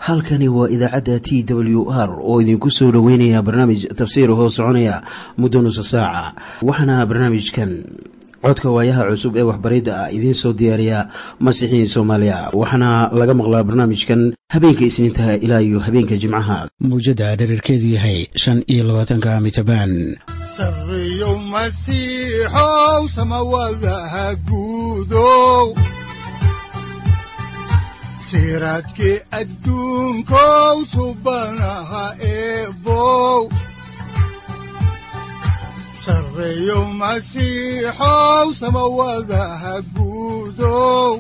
halkani waa idaacadda t w r oo idinku soo dhoweynaya barnaamij tafsiir hoo soconaya muddo nusa saaca waxaana barnaamijkan codka waayaha cusub ee waxbaridda ah idiin soo diyaariya masiixiin soomaaliya waxaana laga maqlaa barnaamijkan habeenka isniintaha ilaa iyo habeenka jimcaha mawjadda dhererkeedu yahay shan iyo labaatanka mitrbaan sareyow masiixow samawadaha guudow siraadkii adduunkow subanaha eebow sareyow masiixow samawadaha guudow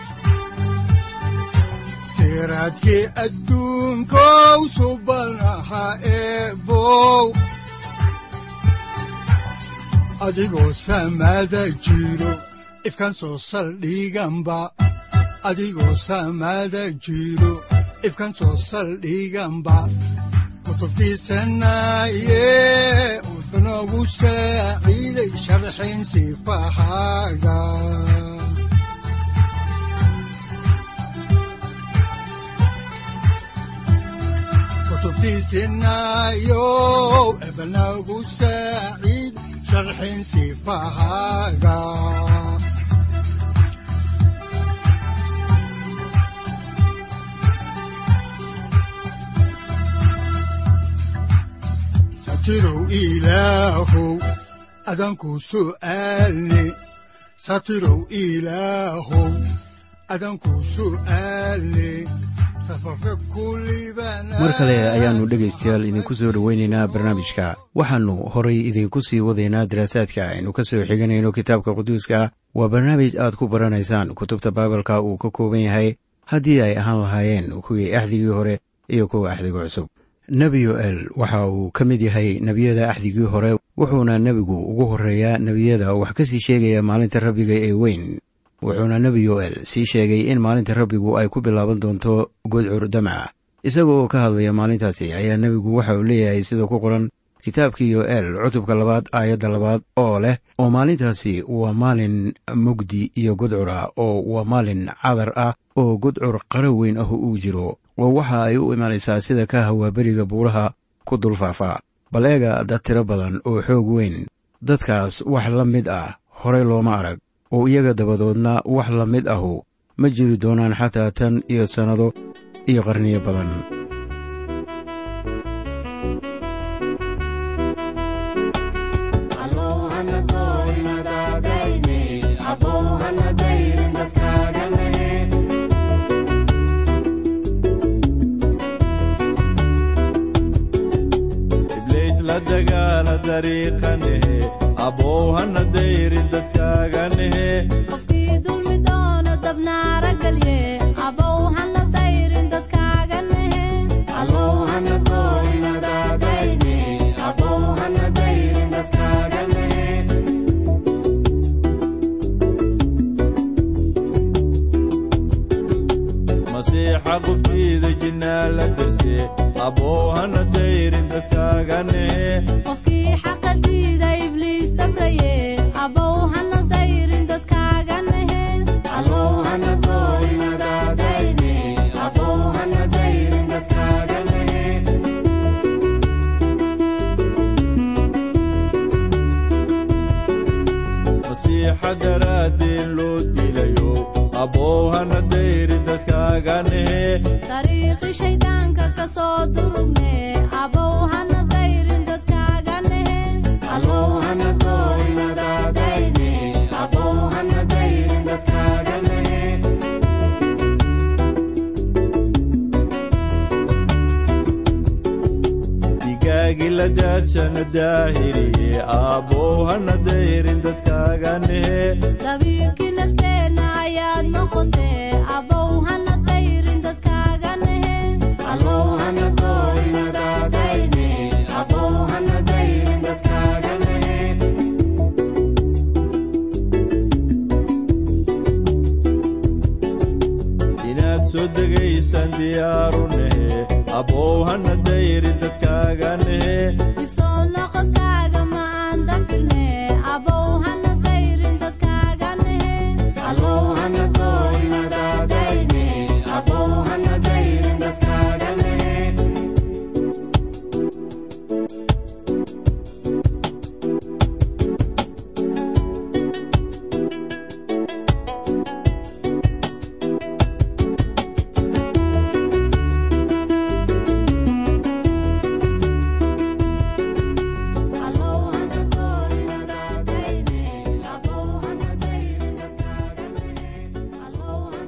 siraadkii adduunkow subanaha eebow adigoo samada jiro ifkaan soo saldhiganba adigoo saamaada jiro ifkan soo saldhiganba kutubtiisanaaye wuxunogu saaciiday sharxin sifahaaga kutubtiisinaayo ebnagu saaciid sharxin sifahaaga satirow ilaahow adanku su'aalne satirow ilaahow adanku su'aalne mar kale ayaannu dhegaystayaal idinku soo dhoweynaynaa barnaamijka waxaannu horay idinku sii wadaynaa daraasaadka aynu ka soo xiganayno kitaabka quduuska waa barnaamij aad ku baranaysaan kutubta baibalka uu ka kooban yahay haddii ay ahaan lahaayeen kuwii axdigii hore iyo kuwa axdiga cusub nebi yoel waxa uu ka mid yahay nebiyada axdigii hore wuxuuna nebigu ugu horreeyaa nebiyada wax ka sii sheegaya maalinta rabbiga ee weyn wuxuuna nebi yoel sii sheegay in maalinta rabbigu ay ku bilaaban doonto godcur damac isaga oo ka hadlaya maalintaasi ayaa nebigu waxa uu leeyahay sida ku qoran kitaabkii yoel cutubka labaad aayadda labaad oo leh oo maalintaasi waa maalin mugdi iyo godcur ah oo waa maalin cadar ah oo godcur qaro weyn ah uu jiro oo waxa ay u imanaysaa sida ka hawaaberiga buuraha ku dulfaafa bal eega dad tiro badan oo xoog weyn dadkaas wax la mid ah horey looma arag oo iyaga dabadoodna wax la mid ahu ma jiri doonaan xataa tan iyo sannado iyo qarniyo badan qofkii dulmi doono dabnaara galye abow hana dayrin dadkaaga nehe masiixa qubtiida jinnaa la darse abow hana dayrin dadkaaga nehe qofkii xaqa diida ibliis dabraye abow hana dayrin dadkaaga nehe masiixa daraaddeen loo dilayo abow hana dayrin dadkaaga nehe dariiqi shayddaanka ka soo durugne abow hana dayrin dadkaaga nehe digaagi la daadshana daahiriye abow hana dayrin dadkaaga nehe dabiirkii nafteenna ayaad noqotee abow hana dayrin dadkaaga nehe inaad soo degaysaan diyaaru nehe abow hana dayrin dadkaaga nehe dibsoo noqodkaaga ma aan dambirne abow hana dayrin dadkaaga nehe Abow hana dayrin dadkaaga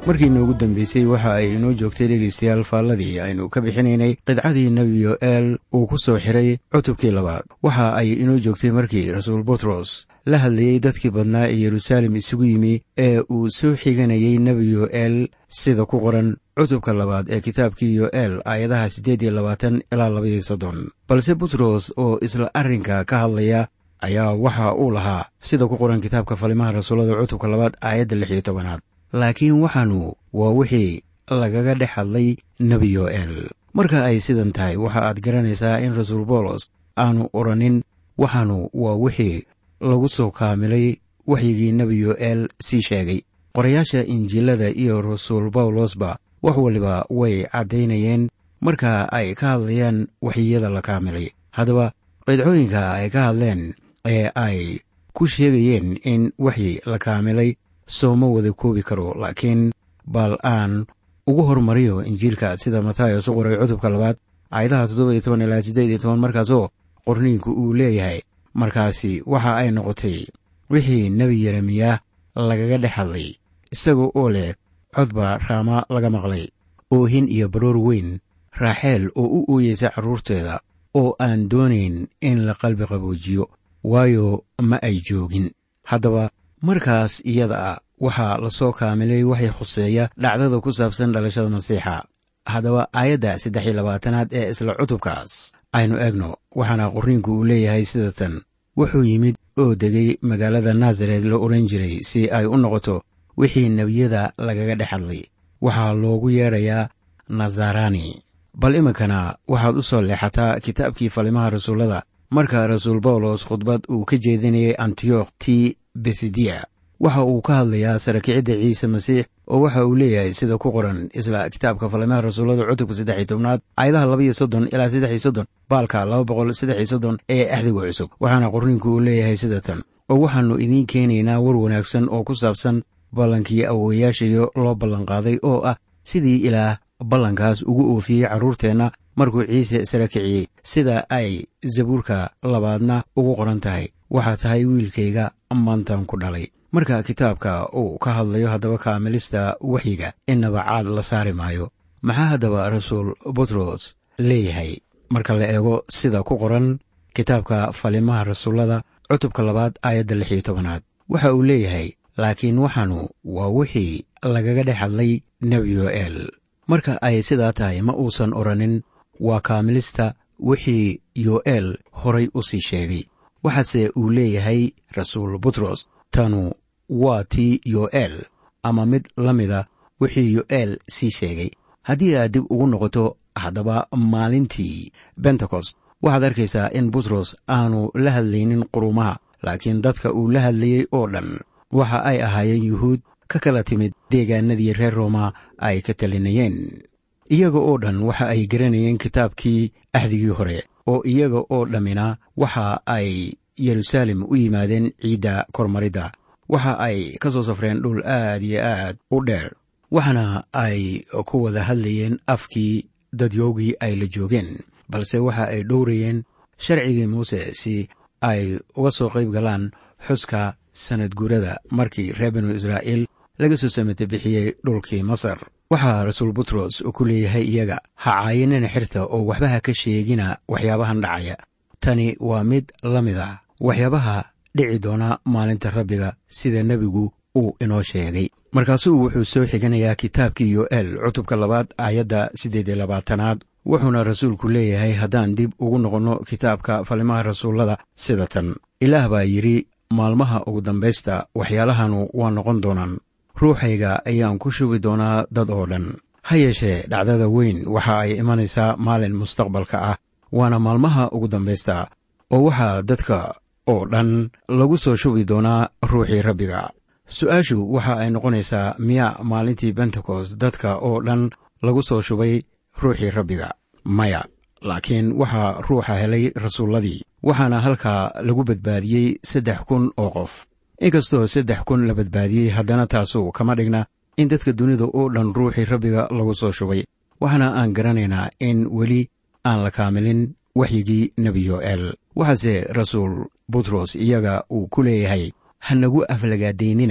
markii noogu dambeysay waxa ay inoo joogtay dhegaystayaal faalladii aynu ka bixinaynay qidcadii nebi yo'eel uu ku soo xiray cutubkii labaad waxa ay inoo joogtay markii rasuul butros la hadlayey dadkii badnaa ee yeruusaalem isugu yimi ee uu soo xiganayey nebi yo'eel sida ku qoran cutubka labaad ee kitaabkii yo'eel aayadaha siddeed iyo labaatan ilaa labaiyo soddon balse butros oo isla arrinka ka hadlaya ayaa waxa uu lahaa sida ku qoran kitaabka falimaha rasuullada cutubka labaad aayadda lix iyo tobanaad laakiin waxaanu waa wixii lagaga dhex hadlay nebi yo'eel marka ay sidan tahay waxa aad garanaysaa in rasuul boolos aanu odhanin waxaanu waa wixii lagu soo kaamilay waxyigii nebi yo'eel sii sheegay qorayaasha injiilada iyo rasuul bawlosba wax waliba way caddaynayeen marka ay ka hadlayaan waxyiyada la kaamilay haddaba qidcooyinka ay ka hadleen ee ay ku sheegayeen in waxyi la kaamilay sooma wada koobi karo laakiin bal aan ugu hormariyo injiilka sida matayos u qoray cutubka labaad aayadaha toddoba iyo toban ilaa siddeed iyo toban markaasoo qorniinku uu leeyahay markaasi waxa ay noqotay wixii nebi yeremiya lagaga dhex hadlay isaga oo leh codba raama laga maqlay oohin iyo baroor weyn raaxeel oo u ooyeysa carruurteeda oo aan doonayn in la qalbi qaboojiyo waayo ma ay joogin haddaba markaas iyada ah waxaa la soo kaamilay waxay khuseeya dhacdada ku saabsan dhalashada masiixa haddaba aayadda saddex iyo labaatanaad ee isla cutubkaas aynu eegno waxaana qorniinku uu leeyahay sida tan wuxuu yimid oo degay magaalada naasaret la odhan jiray si ay u noqoto wixii nebiyada lagaga dhex hadlay waxaa loogu yeedhayaa nazarani bal iminkana waxaad u soo leexataa kitaabkii falimaha rasuullada marka rasuul bawlos khudbad uu ka jeedinayay antiyokh ti besidiya waxa uu ka hadlayaa sarakicidda ciise masiix oo waxa uu leeyahay sida ku qoran isla kitaabka falimaha rasuullada cutubka saddex iyo tobnaad aayadaha labaiyo soddon ilaa saddex iyo soddon baalka laba boqol saddex iyo soddon ee axdiga cusub waxaana qorniinku uu leeyahay sida tan oo waxaannu idiin keenaynaa war wanaagsan oo ku saabsan ballankii awowayaashayo loo ballanqaaday oo ah sidii ilaah ballankaas ugu oofiyey carruurteenna markuu ciise sara kiciyey sida ay zabuurka labaadna ugu qoran tahay waxaa tahay wiilkayga maantan ku dhalay marka kitaabka uu ka hadlayo haddaba kaamilista waxyiga innaba caad la saari maayo maxaa haddaba rasuul butros leeyahay marka la eego sida ku qoran kitaabka falimaha rasuullada cutubka labaad aayadda lix iyo tobanaad waxa uu leeyahay laakiin waxaanu waa wixii lagaga dhex hadlay nebi yo'eel marka ay sidaa tahay ma uusan odhanin waa kaamilista wixii yo'eel horay u sii sheegay waxaase uu leeyahay rasuul butros tanu waa tii yo'eel ama mid la mida wixii yo'eel sii sheegay haddii aad dib ugu noqoto haddaba maalintii bentekost waxaad arkaysaa in butros aanu la hadlaynin qurumaha laakiin dadka uu la hadlayey oo dhan waxa ay ahaayeen yuhuud ka kala timid deegaanadii reer rooma ay ka talinayeen iyaga oo dhan waxa ay garanayeen kitaabkii axdigii hore oo iyaga oo dhammina waxa ay yeruusaalem u yimaadeen ciidda kormaridda waxa ay ka soo safreen dhul aad iyo aad u dheer waxaana ay ku wada hadlayeen afkii dadyoogii ay la joogeen balse waxa ay dhowrayeen sharcigii muuse si ay uga soo qayb galaan xuska sanad guurada markii reer binu israa'iil laga soo samata bixiyey dhulkii masar waxaa rasuul butros ku leeyahay iyaga ha caayinina xirta oo waxba ha ka sheegina waxyaabahan dhacaya tani waa mid la mid ah waxyaabaha dhici doona maalinta rabbiga sida nebigu uu inoo sheegay markaasuu wuxuu soo xiganayaa kitaabkii yo'eel cutubka labaad aayadda siddeed iyo labaatanaad wuxuuna rasuulku leeyahay haddaan dib ugu noqonno kitaabka falimaha rasuullada sida tan ilaah baa yidhi maalmaha ugu dambaysta waxyaalahanu waa noqon doonaan ruuxayga ayaan ku shubi doonaa dad oo dhan ha yeeshee dhacdada weyn waxa ay imanaysaa maalin mustaqbalka ah waana maalmaha ugu dambaysta oo waxaa dadka oo dhan lagu soo shubi doonaa ruuxii rabbiga su-aashu waxa ay noqonaysaa miyaa maalintii bentekost dadka oo dhan lagu soo shubay ruuxii rabbiga maya laakiin waxaa ruuxa helay rasuulladii waxaana halkaa lagu badbaadiyey saddex kun oo qof inkastoo saddex kun la badbaadiyey haddana taasu kama dhigna in dadka dunida oo dhan ruuxii rabbiga lagu soo shubay waxaana aan garanaynaa in weli aan la kaamilin waxyigii nebi yo'eel waxaase rasuul butros iyaga uu ku leeyahay ha nagu aflagaadaynina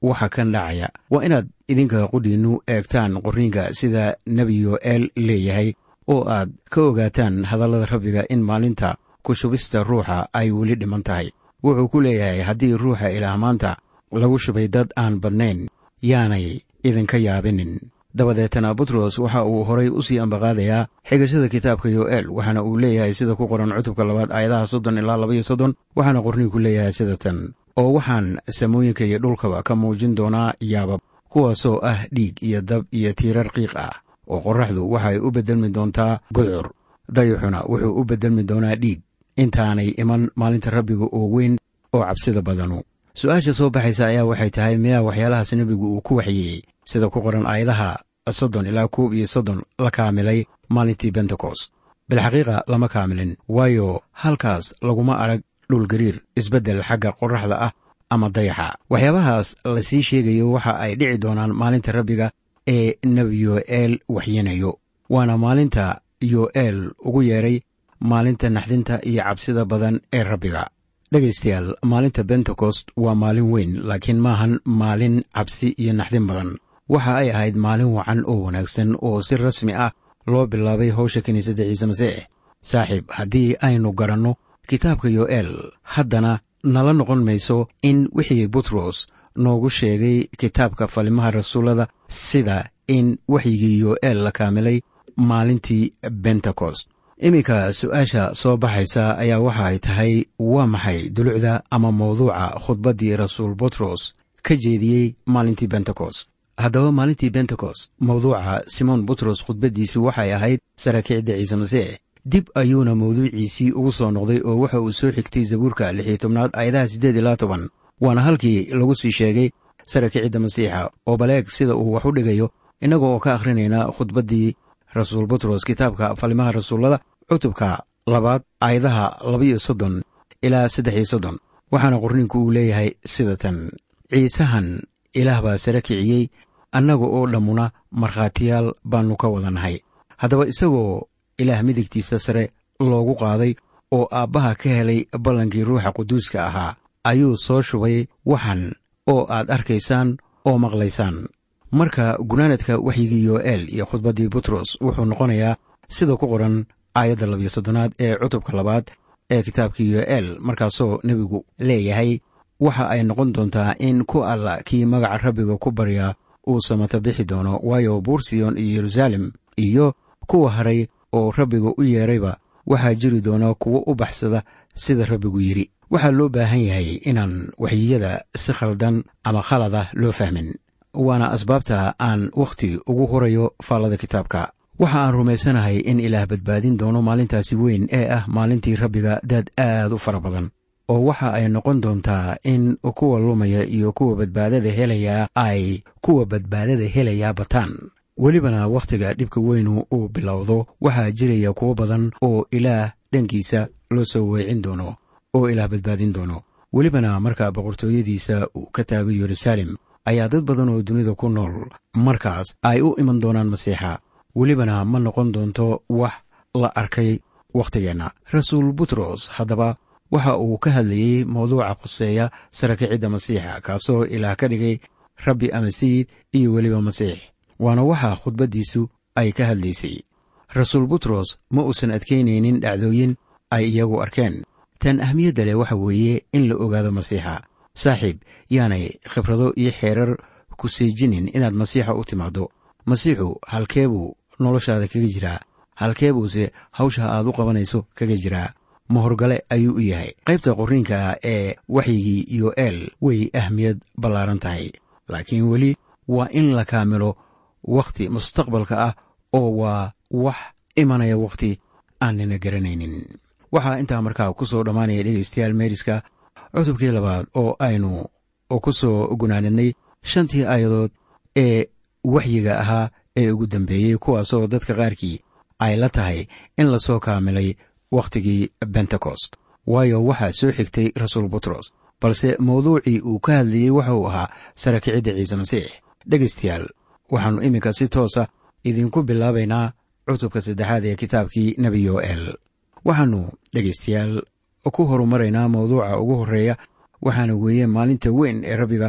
waxa kan dhacaya waa inaad idinka qudhiinnu eegtaan qorniinka sida nebi yo'eel leeyahay oo aad ka ogaataan hadallada rabbiga in maalinta ku shubista ruuxa ay weli dhiman tahay wuxuu ku leeyahay haddii ruuxa ilaah maanta lagu shubay dad aan badnayn yaanay idinka yaabinin dabadeetana butros waxa uu horay u sii ambaqaadayaa xigashada kitaabka yo'eel waxaana uu leeyahay sida ku qoran cutubka labaad aayadaha soddon ilaa labaiyo soddon waxaana qorniinku leeyahay sida tan oo waxaan samooyinka iyo dhulkaba ka muujin doonaa yaabab kuwaasoo ah dhiig iyo dab iyo tiirar qiiq ah oo qorraxdu waxay u beddelmi doontaa gudcur dayuxuna wuxuu u beddelmi doonaa dhiig intaanay iman maalinta rabbiga oo weyn oo cabsida badanu su-aasha soo baxaysa ayaa waxay tahay miyaa waxyaalahaas nebigu uu ku waxyeeyey sida ku qoran aayadaha soddon ilaa koob iyo soddon la kaamilay maalintii bentekost bilxaqiiqa lama kaamilin waayo halkaas laguma arag dhulgariir isbeddel xagga qorraxda ah ama dayaxa waxyaabahaas la sii sheegayo waxa ay dhici doonaan maalinta rabbiga ee nebi yo'eel waxyinayo waana maalinta yo'eel ugu yeedhay maalinta naxdinta iyo cabsida badan ee rabbiga dhegaystayaal maalinta bentekost waa maalin weyn laakiin maahan maalin cabsi iyo naxdin badan waxa ay ahayd maalin wacan oo wanaagsan oo si rasmi ah loo bilaabay howsha kiniisadda ciise masiix saaxiib haddii aynu garanno kitaabka yo'eel haddana nala noqon mayso in wixii butros noogu sheegay kitaabka falimaha rasuullada sida in waxyigii yo'eel la kaamilay maalintii bentekost iminka su-aasha soo baxaysa ayaa waxa ay tahay waa maxay dulucda ama mawduuca khudbaddii rasuul butros ka jeediyey maalintii bentekost haddaba maalintii bentekost mawduuca simoon butros khudbaddiisu waxay ahayd saraakiicda ciise masiix dib ayuuna mawduuciisii ugu soo noqday oo waxa uu soo xigtay zabuurka lix iyo tobnaad aayadaha siddeed ilaa toban waana halkii lagu sii sheegay saraakiicidda masiixa oo baleeg sida uu wax u dhigayo innaga oo ka akhrinayna khudbaddii rasuul butros kitaabka falimaha rasuullada cutubka labaad aayadaha labaiyo soddon ilaa saddex iyo soddon waxaana qorninku uu leeyahay sida tan ciisahan ilaah baa sare kiciyey annaga oo dhammuna markhaatiyaal baannu ka wadannahay haddaba isagoo ilaah midigtiisa sare loogu qaaday oo aabbaha ka helay ballankii ruuxa quduuska ahaa ayuu soo shubay waxan oo aad arkaysaan oo maqlaysaan marka gunaanadka waxyigii yo'eel iyo khudbaddii butros wuxuu noqonayaa sida ku qoran aayadda labiyo soddonaad ee cutubka labaad ee kitaabkii yo'eel markaasoo nebigu leeyahay waxa ay noqon doontaa in ku alla kii magaca rabbiga ku baryaa uu samata bixi doono waayo buursiyon iyo yeruusaalem iyo kuwa haray oo rabbiga u yeedrayba waxaa jiri doona kuwo u baxsada sida rabbigu yidhi waxaa loo baahan yahay inaan waxyiyada si khaldan ama khalad ah loo fahmin waana asbaabta aan wakhti ugu horayo faallada kitaabka waxa aan rumaysanahay in ilaah badbaadin doono maalintaasi weyn ee ah maalintii rabbiga dad aad u fara badan oo waxa ay noqon doontaa in kuwa lumaya iyo kuwa badbaadada helayaa ay kuwa badbaadada helayaa bataan welibana wakhtiga dhibka weynu uu bilowdo waxaa jiraya kuwo badan oo ilaah dhankiisa loo soo weecin doono oo ilaah badbaadin doono welibana marka boqortooyadiisa uu ka taago yeruusaalem ayaa dad badan oo dunida ku nool markaas ay u iman doonaan masiixa welibana ma noqon doonto wax la arkay wakhtigeenna rasuul butros haddaba waxa uu ka hadlayey mawduuca khuseeya sarakicidda masiixa kaasoo ilaah ka dhigay rabbi ama sayid iyo weliba masiix waana waxa khudbaddiisu ay ka hadlaysay rasuul butros ma uusan adkaynaynin dhacdooyin ay iyagu arkeen tan ahmiyadda leh waxa weeye in la ogaado masiixa saaxiib yaanay khibrado iyo xeerar ku seejinin inaad masiixa u timaaddo masiixu halkee buu noloshaada kaga jiraa halkee buuse hawsha aad u qabanayso kaga jiraa mahorgale ayuu u yahay qaybta qorniinka ee waxyigii yo'eel way ahmiyad ballaaran tahay laakiin weli waa in la kaamilo wakhti mustaqbalka ah oo waa wax imanaya wakhti aanina garanaynin waxaa intaa markaa ku soo dhammaanaya dhegaystayaal meeriska cutubkii labaad oo aynu ku soo gunaanadnay shantii aayadood ee waxyiga ahaa ee ugu dambeeyey kuwaasoo dadka qaarkii ay la tahay in lasoo kaamilay wakhtigii bentekost waayo waxaa soo xigtay rasuul butros balse mawduucii uu ka hadlayey waxa uu ahaa sarakicidda ciise masiix dhegaystayaal waxaannu iminka si toosa idinku bilaabaynaa cutubka saddexaad ee kitaabkii nebi yo'el waxaannu dhegaystayaal ku horumaraynaa mawduuca ugu horreeya waxaana weeye maalinta weyn ee rabbiga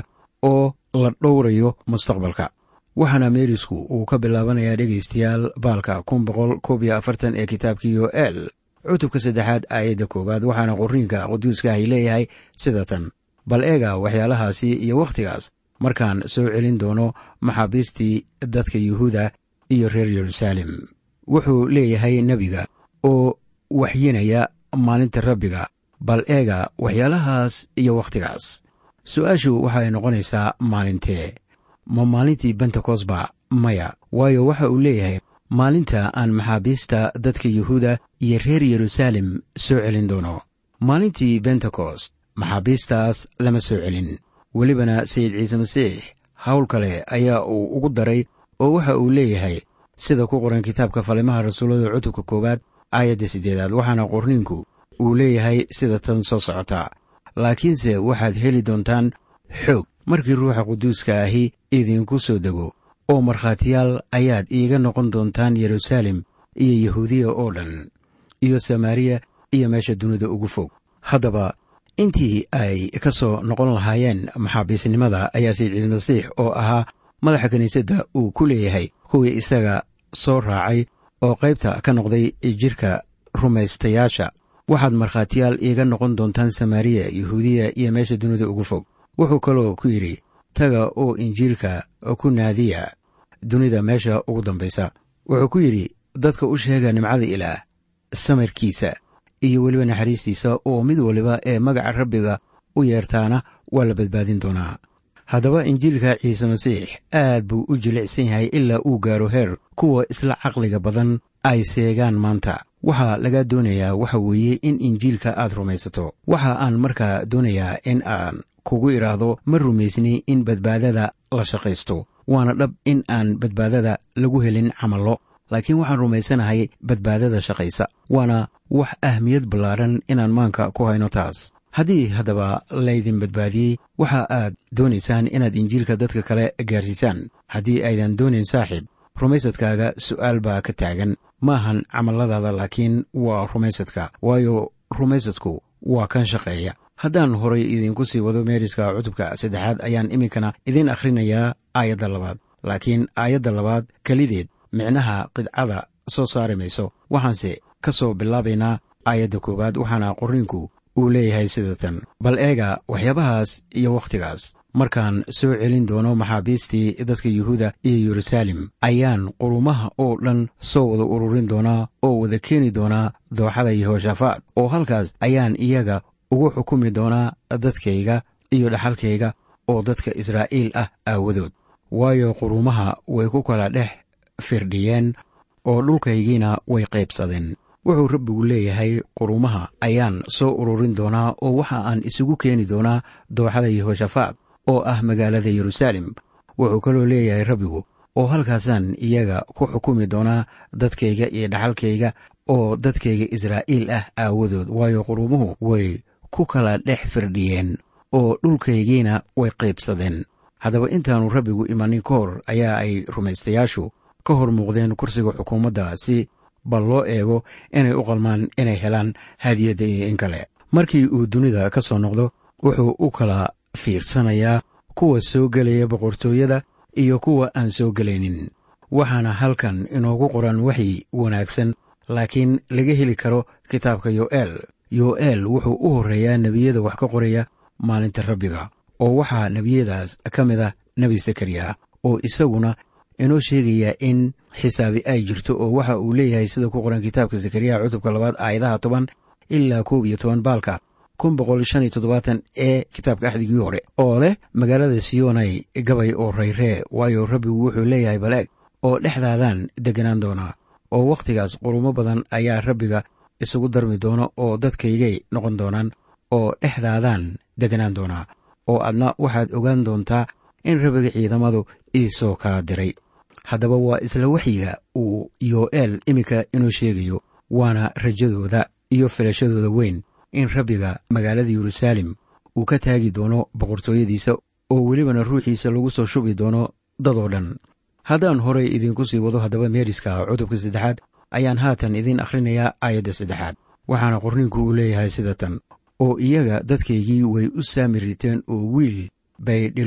oo la dhowrayo mustaqbalka waxaana meerisku uu ka bilaabanayaa dhegaystayaal baalka kun boqol koob iyo afartan ee kitaabkii yoel cutubka saddexaad aayadda koowaad waxaana qoriinka quduuska ay leeyahay sida tan bal eega waxyaalahaasi iyo wakhtigaas markaan soo celin doono maxaabiistii dadka yuhuuda iyo reer yeruusaalem wuxuu leeyahay nebiga oo waxyinaya maalinta rabbiga bal eega waxyaalahaas iyo wakhtigaas su-aashu waxay noqonaysaa maalintee ma maalintii bentekosba maya waayo waxa uu leeyahay maalinta aan maxaabiista dadka yuhuuda iyo reer yeruusaalem soo celin doono maalintii bentekost maxaabiistaas lama soo celin welibana sayid ciise masiix hawl kale ayaa uu ugu daray oo waxa uu leeyahay sida ku qoran kitaabka falimaha rasuullada cutubka koowaad aayadda siddeedaad waxaana qorniinku uu leeyahay sida tan soo socota laakiinse waxaad heli doontaan xoog markii ruuxa quduuska ahi idinku soo dego oo markhaatiyaal ayaad iiga noqon doontaan yeruusaalem iyo yahuudiya oo dhan iyo samaariya iyo meesha dunida ugu fog haddaba intii ay ka soo noqon lahaayeen maxaabiisnimada ayaa sayid ciidmasiix oo ahaa madaxa kiniisadda uu ku leeyahay kuwii isaga soo raacay oo qaybta ka noqday jidhka rumaystayaasha waxaad markhaatiyaal iiga noqon doontaan samaariya yahuudiya iyo meesha dunida ugu fog wuxuu kaloo ku yidhi taga oo injiilka ku naadiya dunida meesha ugu dambaysa wuxuu ku yidhi dadka u sheega nimcada ilaah samarkiisa iyo weliba naxariistiisa oo mid waliba ee magaca rabbiga u yeertaana waa la badbaadin doonaa haddaba injiilka ciise masiix aad buu u jilicsan yahay ilaa uu gaaro heer kuwa isla caqliga badan ay seegaan maanta waxaa laga doonayaa waxa weeye in injiilka aad rumaysato waxa aan markaa doonayaa in aan kugu idhaahdo ma rumaysni in badbaadada la shaqaysto waana dhab in aan badbaadada lagu helin camallo laakiin waxaan rumaysanahay badbaadada shaqaysa waana wax ahmiyad ballaaran inaan maanka ku hayno taas haddii haddaba laydin badbaadiyey waxa aad doonaysaan inaad injiilka dadka kale gaarsiisaan haddii aydan doonayn saaxiib rumaysadkaaga su'aal baa ka taagan maahan camalladaada laakiin waa rumaysadka waayo rumaysadku waa kan shaqeeya haddaan horay idinku sii wado meeriska cutubka saddexaad ayaan iminkana idiin akhrinayaa aayadda labaad laakiin aayadda labaad kelideed micnaha qidcada soo saari mayso waxaanse ka soo bilaabaynaa aayadda koowaad waxaana qorniinku uu leeyahay sida tan bal eega waxyaabahaas iyo wakhtigaas markaan soo celin doono maxaabiistii dadka yuhuuda iyo yeruusaalem ayaan qurumaha oo dhan soo wada ururin doonaa oo wada keeni doonaa dooxada yehooshafaat oo halkaas ayaan iyaga ugu xukumi doonaa dadkayga iyo dhaxalkayga oo dadka israa'iil ah aawadood waayo qurumaha way ku kala dhex firdhiyeen oo dhulkaygiina way qaybsadeen wuxuu rabbigu leeyahay qurumaha ayaan soo ururin doonaa oo waxa aan isugu keeni doonaa dooxada yehooshafaat oo ah magaalada yeruusaalem wuxuu kaloo leeyahay rabbigu oo halkaasaan iyaga ku xukumi doonaa dadkayga iyo dhaxalkayga oo dadkayga israa'iil ah aawadood waayo qurumuhu way ku kala dhex firdhiyeen oo dhulkaygiina way qaybsadeen haddaba intaannu rabbigu imanin ka hor ayaa ay rumaystayaashu ka hor muuqdeen kursiga xukuumadda si bal loo eego inay u qalmaan inay helaan hadiyadda iyo in kale markii uu dunida ka soo noqdo wuxuu u kala fiirsanayaa kuwa soo gelaya boqortooyada iyo kuwa aan soo gelaynin waxaana halkan inoogu qoran waxyi wanaagsan laakiin laga heli karo kitaabka yo'el yo'el wuxuu u horreeyaa nebiyada wax ka qoraya maalinta rabbiga oo waxaa nebiyadaas ka mid ah nebi sakariya oo isaguna inoo sheegaya in xisaabi ay jirto oo waxa uu leeyahay sida ku qoran kitaabka zakariya cutubka labaad aayadaha toban ilaa koob iyo toban baalka kun boqol shan iyo toddobaatan ee kitaabka axdigii hore oo leh magaalada siyonay gabay oo rayree waayo rabbigu wuxuu leeyahay baleeg oo dhexdaadan deganaan doonaa oo wakhtigaas qurumo badan ayaa rabbiga isugu darmi doona oo dadkaygay noqon doonaan oo dhexdaadaan deganaan doonaa oo adna waxaad ogaan doontaa in rabbiga ciidamadu iisoo kala diray haddaba waa isla waxyiga uu yo'el iminka inoo sheegayo waana rajadooda iyo filashadooda weyn in rabbiga magaalada yeruusaalem uu ka taagi doono boqortooyadiisa oo welibana ruuxiisa lagu soo shubi doono dadoo dhan haddaan horay idinku sii wado haddaba meeriska cutubka saddexaad ayaan haatan idiin akhrinayaa aayadda saddexaad waxaana qorninku uu leeyahay sida tan oo iyaga dadkaygii way u saami riteen oo wiil bay dhillo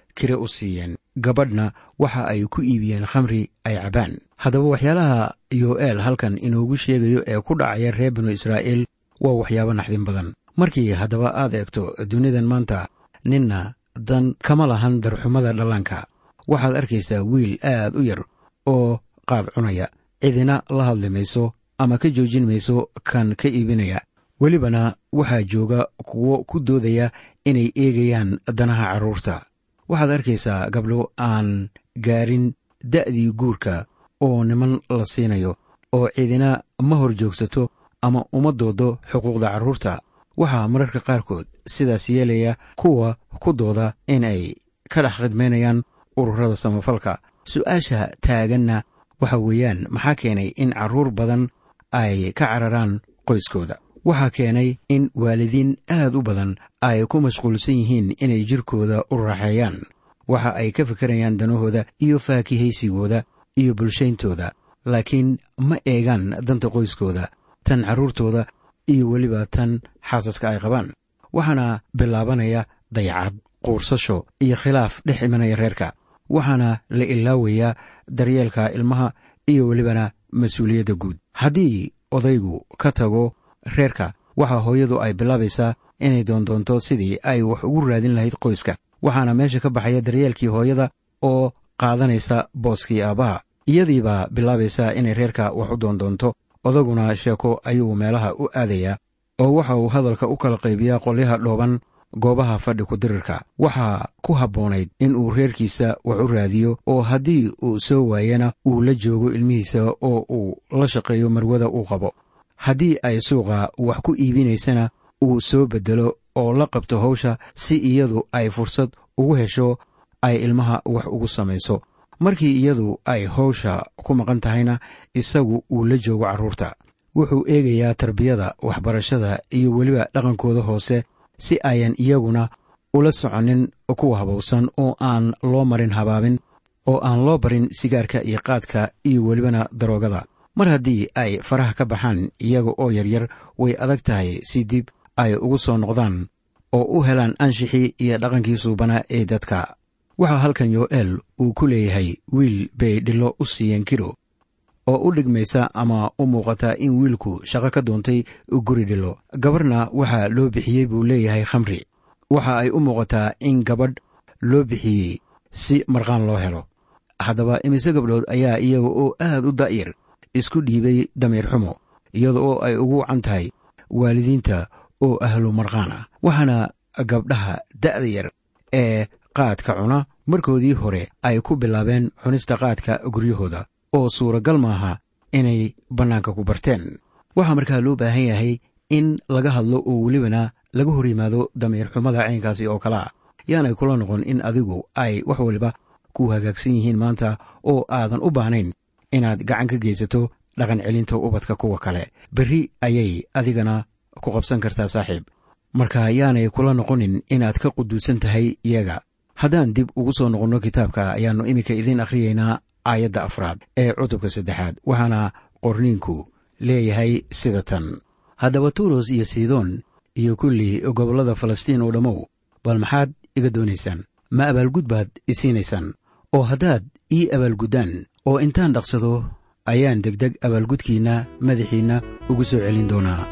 kire u siiyeen gabadhna waxa ay ku iibiyeen khamri ay cabaan haddaba waxyaalaha yo'eel halkan inoogu sheegayo ee ku dhacaya reer binu israa'iil waa waxyaabo naxdin badan markii haddaba aad eegto dunidan maanta ninna dan kama lahan darxumada dhallaanka waxaad arkaysaa wiil aad u yar oo qaad cunaya cidina la hadli mayso ama ka joojin mayso kan ka iibinaya welibana waxaa jooga kuwo ku doodaya inay eegayaan danaha carruurta waxaad arkaysaa gabdho aan gaarin da'dii guurka oo niman la siinayo oo cidina ma hor joogsato ama uma doodo xuquuqda carruurta waxaa mararka qaarkood sidaas yeelaya kuwa ku dooda in ay ka dhex khidmaynayaan ururada samafalka su'aasha taaganna waxa weeyaan maxaa keenay in carruur badan ay ka cararaan qoyskooda waxaa keenay in waalidiin aad u badan ay ku mashquulsan yihiin inay jirkooda u raaxeeyaan waxa ay ka fikirayaan danahooda iyo faakihaysigooda iyo bulshayntooda laakiin ma eegaan danta qoyskooda tan carruurtooda iyo weliba tan xaasaska ay qabaan waxaana bilaabanaya dayacad quursasho iyo khilaaf dhex imanaya reerka waxaana la ilaawayaa daryeelka ilmaha iyo welibana mas-uuliyadda guud haddii odaygu ka tago reerka waxaa hooyadu ay bilaabaysaa inay doondoonto sidii ay wax ugu raadin lahayd qoyska waxaana meesha ka baxaya daryeelkii hooyada oo qaadanaysa booskii aabbaha iyadiibaa bilaabaysaa inay reerka wax u doondoonto odaguna sheeko ayuu meelaha u aadayaa oo waxa uu hadalka u kala qaybiyaa qolyaha dhooban goobaha fadhi ku-dirirka waxaa ku habboonayd in uu reerkiisa wax u raadiyo oo haddii uu soo waayana uu la joogo ilmihiisa oo uu la shaqeeyo marwada uu qabo haddii ay suuqa wax ku iibinaysana uu soo beddelo oo la qabto hawsha si iyadu ay fursad ugu hesho ay ilmaha wax ugu samayso markii iyadu ay hawsha ku maqan tahayna isagu uu la joogo carruurta wuxuu eegayaa tarbiyada waxbarashada iyo weliba dhaqankooda hoose si ayan iyaguna ula soconin kuwa habowsan oo aan loo marin habaabin oo aan loo barin sigaarka iyo qaadka iyo welibana daroogada mar haddii ay faraha ka baxaan iyaga oo yaryar way adag tahay si dib ay ugu soo noqdaan oo u helaan anshixii iyo dhaqankii suubanaa ee dadka waxaa halkan yo'eel uu ku leeyahay wiil bay dhillo u siiyeen kiro oo u dhigmaysa ama u muuqata in wiilku shaqo ka doontay guri dhilo gabarhna waxaa loo bixiyey buu leeyahay khamri waxa ay u muuqataa in gabadh loo bixiyey si marqaan loo helo haddaba imise gabdhood ayaa iyaga oo aad u da'yar isku dhiibay damiir xumo iyada oo ay ugu wacan tahay waalidiinta oo ahlu marqaan ah waxaana gabdhaha da'da yar ee qaadka cuna markoodii hore ay ku bilaabeen cunista qaadka guryahooda oo suuragal maaha inay bannaanka ku barteen waxaa markaa loo baahan yahay in laga hadlo oo welibana laga hor yimaado damiir xumada caynkaasi oo kale ah yaanay kula noqon in adigu ay wax waliba ku hagaagsan yihiin maanta oo aadan u baahnayn inaad gacan ka geysato dhaqan celinta ubadka kuwa kale berri ayay adigana ku qabsan kartaa saaxiib marka yaanay kula noqonin inaad ka quduusan tahay iyaga haddaan dib ugu soo noqonno kitaabka ayaannu iminka idiin akhriyeynaa aayadda afraad ee cutubka saddexaad waxaana qorniinku leeyahay sida tan haddaba tuuros iyo sidoon iyo kulli gobollada falastiin oo dhammow bal maxaad iga doonaysaan ma abaalgud baad isiinaysaan oo haddaad ii abaalguddaan oo intaan dhaqsado ayaan degdeg abaalgudkiinna madaxiinna ugu soo celin doonaa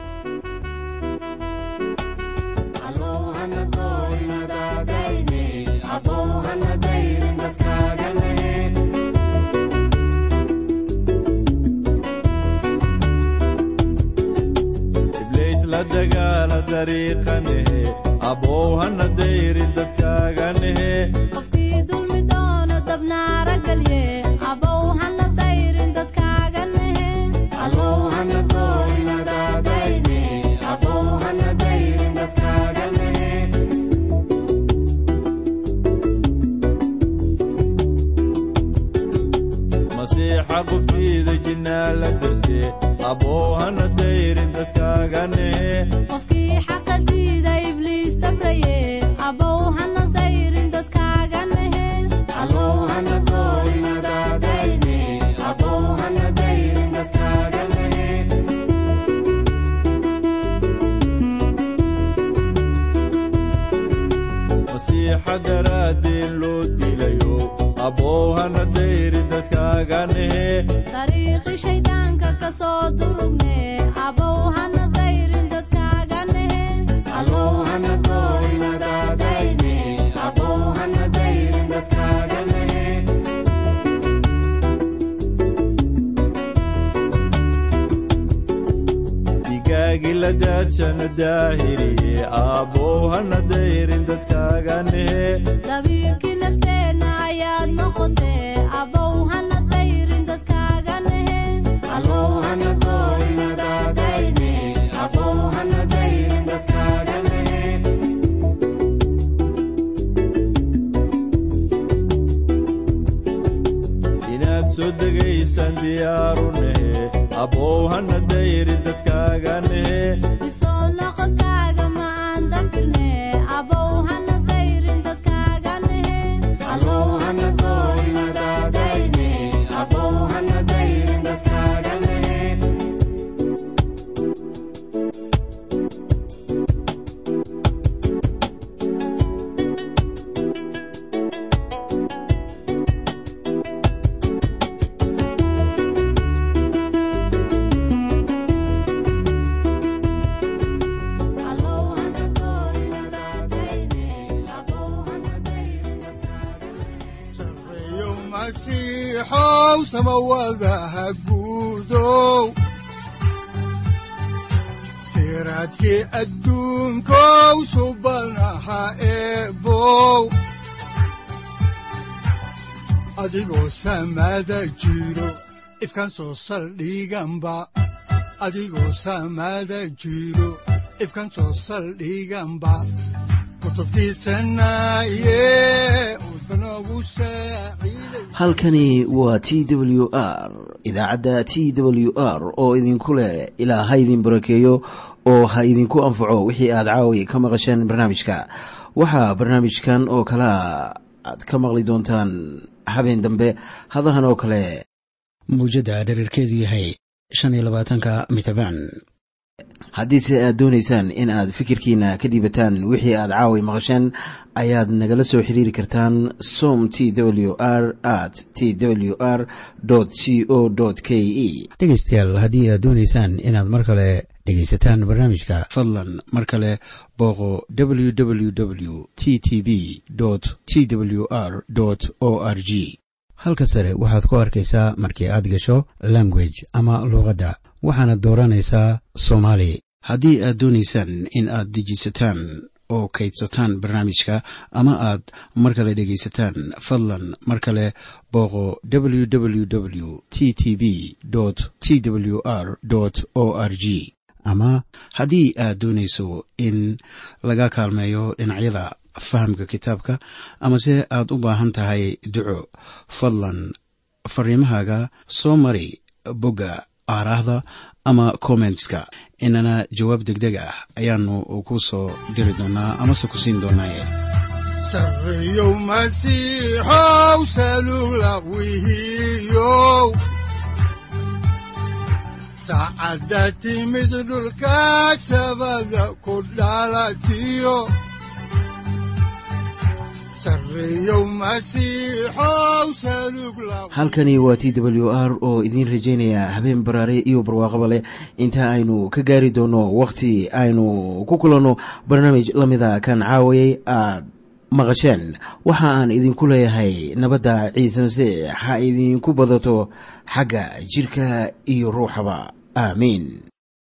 ibliis la dagaala dariiqanehe abow hana dayrin dadkaaganehe qofkii dulmi doono dabnaara galye abow hana dayrin dadkaaga nehe masiixa qubtiida jinnaa la darse abow hana dayrin dadkaaganehe qofkii xaqa diida ibliis dabraye abow hana dayrin dadkaaga nehe masiixa daraaddii loo dariiqi shayddaanka ka soo durugne abow hana dayrin dadkaaga nehe digaagi la daadshana daahiriye aabbow hana dayrin dadkaaga nehe dabiibkii nafteenna ayaad noqotee abow hana dayrin dadkaaga nehe inaad soo degaysaan diyaaru nehe abbow hana dayrin dadkaaga nehe dib soo noqodkaaga macaan dafirne abow hana dayrin dadkaaga nehe Abow hana doorin adaadayne abow hana dayrin dadkaaga sareeyo masiixow samawadaha guudow siraadkii adduunkow subanaha eebow adigoo samada jiro ifkan soo saldhiganba adigoo samada jiro ifkan soo saldhiganba kutubtiisanaye udbanogu saaciiday halkani waa t w r idaacadda t w r oo idinku leh ilaa ha idin barakeeyo oo ha idinku anfaco wixii aad caawi ka maqasheen barnaamijka waxaa barnaamijkan oo kalea aad ka maqli doontaan habeen dambe hadahan oo kale muujadda dhererkeedu yahay shan iyo labaatanka mitrbaan haddiise aad doonaysaan in aad fikirkiina ka dhiibataan wixii aad caawi maqasheen ayaad nagala soo xiriiri kartaan som t w r at t w r c o k e dhegaystayaal haddii aad doonaysaan inaad mar kale dhegaysataan barnaamijka fadlan mar kale booqo www t t b t w r o r g halka sare waxaad ku arkaysaa markii aad gasho language ama luuqadda waxaana dooranaysaa soomaali haddii aad doonaysaan in aad dejisataan oo kaydsataan barnaamijka ama aad mar kale dhegaysataan fadlan mar kale booqo www t t b t w r o r g ama haddii aad doonayso in laga kaalmeeyo dhinacyada fahamka kitaabka amase aad u baahan tahay duco fadlan fariimahaaga soo mari bogga aaraahda ama kommentska inana jawaab degdeg ah ayaanu ku soo diri doonaa amase ku siin doonaaye sareeyow masiixow salugla wihiyow saacadda timid dhulka sabada ku dhalatiyo sareeyow masiixow salugla halkani waa t w r oo idiin rajaynaya habeen baraare iyo barwaaqaba leh inta aynu ka gaari doono wakhti aynu ku kulanno barnaamij la mida kan caawayay aad maqasheen waxa aan idinku leeyahay nabadda ciise masiix ha idinku badato xagga jidhka iyo ruuxaba aamiin